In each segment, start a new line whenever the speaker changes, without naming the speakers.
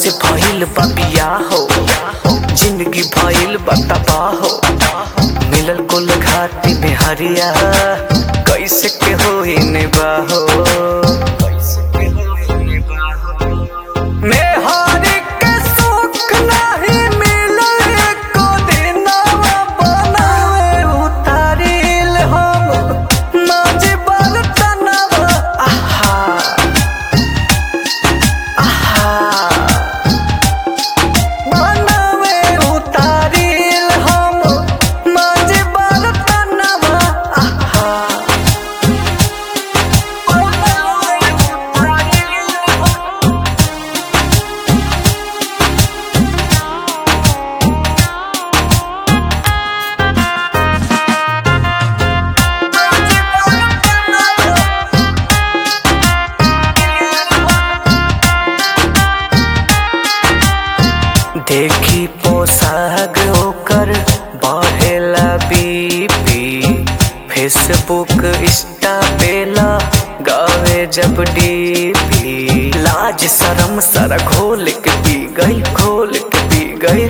से भइल बा बियाह हो जिंदगी भइल बा तबाह हो मिलल कुल घाटी में हरिया कैसे के होई निबाहो मेहरी के सुख नाही मिलल एको दिनवा बनावे उतारिल हम नाजिबल तनवा आहा आहा बनावे उतारिल हम नाजिबल तनवा आहा बनावे उतारिल हम देखी पोशाक ओकर बढ़ेला बीपी फेसबुक इंस्टा पेला गावे जब डीपी लाज शरम सर घोल के पी गई घोल के पी गई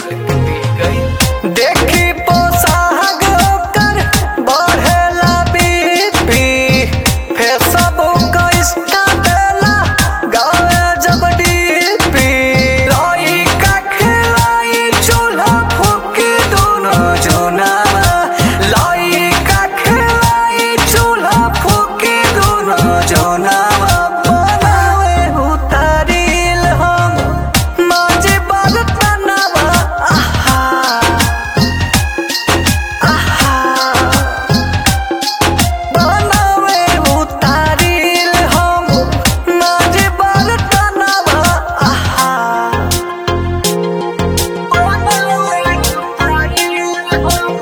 देखी पोशाक ओकर बढ़ेला बीपी फेसबुक इंस्टा पेला गावे जब डीपी लाई का खिलाई चूल्हा फूकी दोनों जोनावा लाई का खिलाई चूल्हा फूकी दोनों जोनावा बनावे उतारिल हम माजे बाग तनावा आहा आहा बनावे उतारिल हम माजे बाग तनावा आहा बनावे उतारिल हम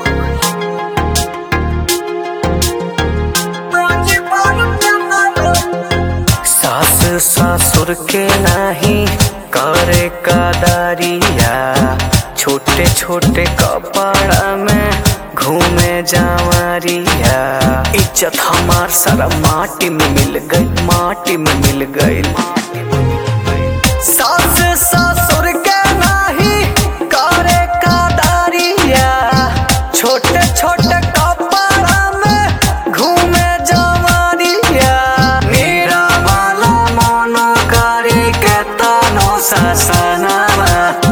माजे बाग तनावा सास ससुर के नहीं करे कदारिया छोटे छोटे कपड़ा में घूमे जावरिया इज्जत हमार सारा माटी में मिल गई माटी में मिल गई सास ससुर के नहीं करे कदारिया छोटे छोटे कपड़ा में घूमे जवारिया मेरा वाला मन करे के तनो ससनावा